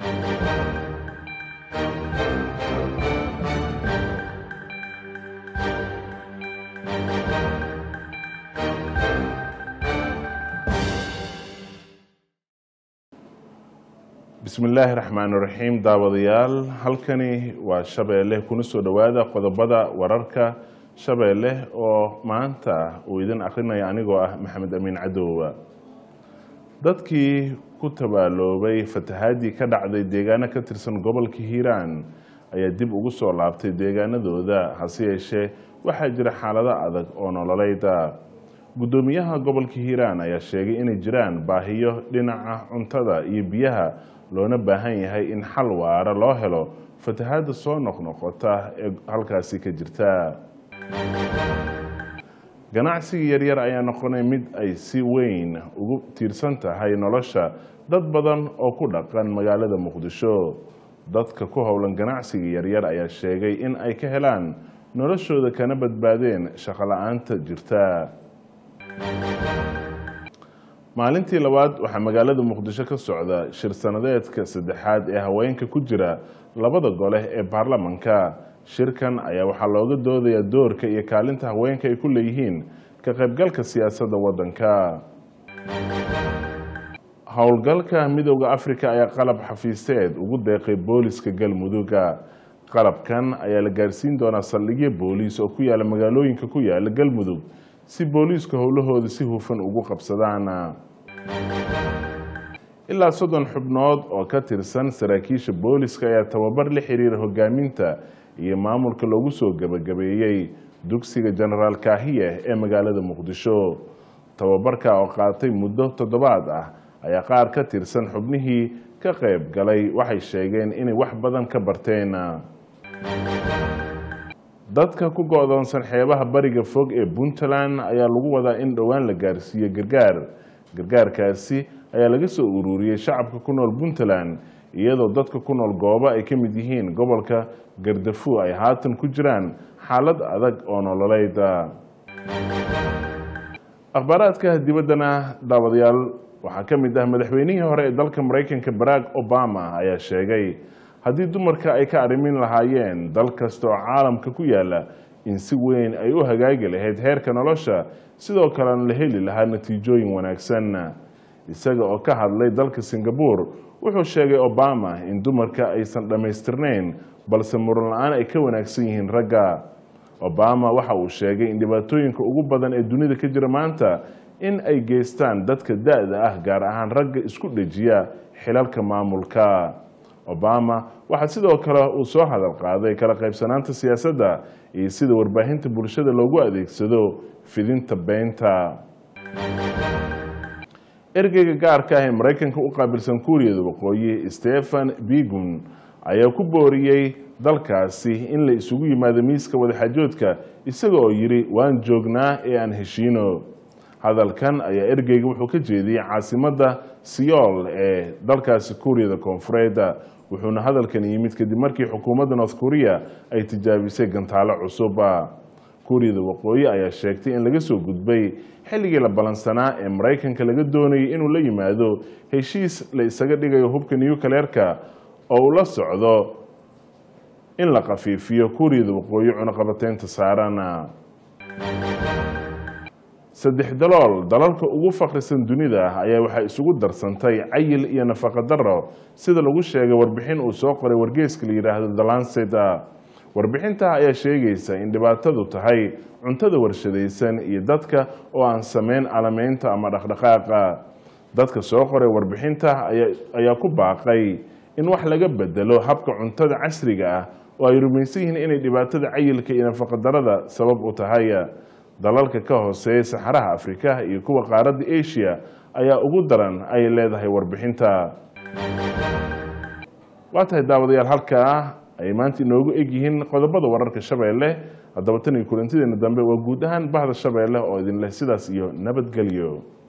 bismi illaahi raxmaan raxiim daawadayaal halkani waa shabeelle kuna soo dhowaada qodobada wararka shabeelle oo maanta uu idin akrinaya anigoo ah maxamed amiin cadowba dadkii ku tabaaloobay fatahaadii ka dhacday deegaano ka tirsan gobolka hiiraan ayaa dib ugu soo laabtay deegaanadooda hase yeeshee waxaa jira xaalado adag oo nololeyda guddoomiyaha gobolka hiiraan ayaa sheegay inay jiraan baahiyo dhinaca cuntada iyo biyaha loona baahan yahay in xal waara loo helo fatahaadda soo noqnoqota ee halkaasi ka jirta ganacsiga yaryar ayaa noqonay mid ay si weyn ugu tiirsan tahay nolosha dad badan oo ku dhaqan magaalada muqdisho dadka ku howlan ganacsiga yaryar ayaa sheegay in ay ka helaan noloshooda kana badbaadeen shaqo la-aanta jirta maalintii labaad waxaa magaalada muqdisho ka socda shir sanadeedka saddexaad ee haweenka ku jira labada gole ee baarlamanka shirkan ayaa waxaa looga doodayaa doorka iyo kaalinta haweenka ay ku leeyihiin ka qaybgalka siyaasadda waddanka howlgalka midooda africa ayaa qalab xafiiseed ugu deeqay booliska galmuduga qalabkan ayaa la gaarsiin doonaa saldhigyo booliis oo ku yaala magaalooyinka ku yaala galmudug si booliisku howlahooda si hufan ugu qabsadaan ilaa soddon xubnood oo ka tirsan saraakiisha booliska ayaa tababar la xiriira hogaaminta iyo maamulka loogu soo gebagabeeyey dugsiga genaraal kaahiye ee magaalada muqdisho tababarka oo qaatay muddo toddobaad ah ayaa qaar ka tirsan xubnihii ka qayb galay waxay sheegeen inay wax badan ka barteen dadka ku go-doonsan xeebaha bariga fog ee puntland ayaa lagu wadaa in dhowaan la gaarsiiyo gargaar gargaarkaasi ayaa laga soo ururiyey shacabka ku nool puntland iyadoo dadka ku nool goobo ay ka mid yihiin gobolka gardafu ay haatan ku jiraan xaalad adag oo nololeyda akhbaaraadka dibaddana daawadayaal waxaa ka mid ah madaxweynihii hore ee dalka maraykanka barack obama ayaa sheegay haddii dumarka ay ka arrimin lahaayeen dal kasta oo caalamka ku yaala in si weyn ay u hagaagi lahayd heerka nolosha sidoo kalena la heli lahaa natiijooyin wanaagsan isaga oo ka hadlay dalka singabore wuxuu sheegay obama in dumarka aysan dhammaystirnayn balse muran la-aan ay ka wanaagsan yihiin ragga obama waxa uu sheegay in dhibaatooyinka ugu badan ee dunida ka jira maanta in ay geystaan dadka da-da ah gaar ahaan ragga isku dhejiya xilalka maamulka obama waxaa sidoo kale uu soo hadal qaaday kala qaybsanaanta siyaasadda iyo sida warbaahinta bulshada loogu adeegsado fidinta beenta ergeyga gaarka ah ee maraykanka u qaabilsan kuuriyada waqooyi stephen bigun ayaa ku booriyey dalkaasi in la isugu yimaado miiska wadaxaajoodka isaga oo yidhi waan joognaa ee aan heshiino hadalkan ayaa ergeyga wuxuu ka jeediyey caasimadda siyool ee dalkaasi kuuriyada koonfureed wuxuuna hadalkan yimid kadib markii xukuumadda north korea ay tijaabisay gantaalo cusub kuuriyada waqooyi ayaa sheegtay in laga soo gudbay xilligii la ballansanaa ee maraykanka laga doonayay inuu la yimaado heshiis la isaga dhigayo hubka newcaleerka oo uu la socdo in la khafiifiyo kuuriyada waqooyi cunaqabateynta saaran saddex dalool dalalka ugu fakrisan dunida ayaa waxaa isugu darsantay cayil iyo nafaqa daro sida lagu sheegay warbixin uu soo qoray wargeeska la yidhaahdo the lancet warbixinta ayaa sheegaysa in dhibaatadu tahay cuntada warshadaysan iyo dadka oo aan sameyn alameynta ama dhaqdhaqaaqa dadka soo qoray warbixinta ayaa ku baaqay in wax laga bedelo habka cuntada casriga ah oo ay rumaysan yihiin inay dhibaatada cayilka iyo nafaqadarada sabab u tahay dalalka ka hooseeya saxaraha afrika iyo kuwa qaaradda asia ayaa ugu daran ay leedahay warbixinta waa tahay daawadayaal halkaa ay maanta inoogu egyihiin qodobada wararka shabeelle haddaba tan iyo kulantideena dambe waa guud ahaan bahda shabeelle oo idin leh sidaas iyo nabadgelyo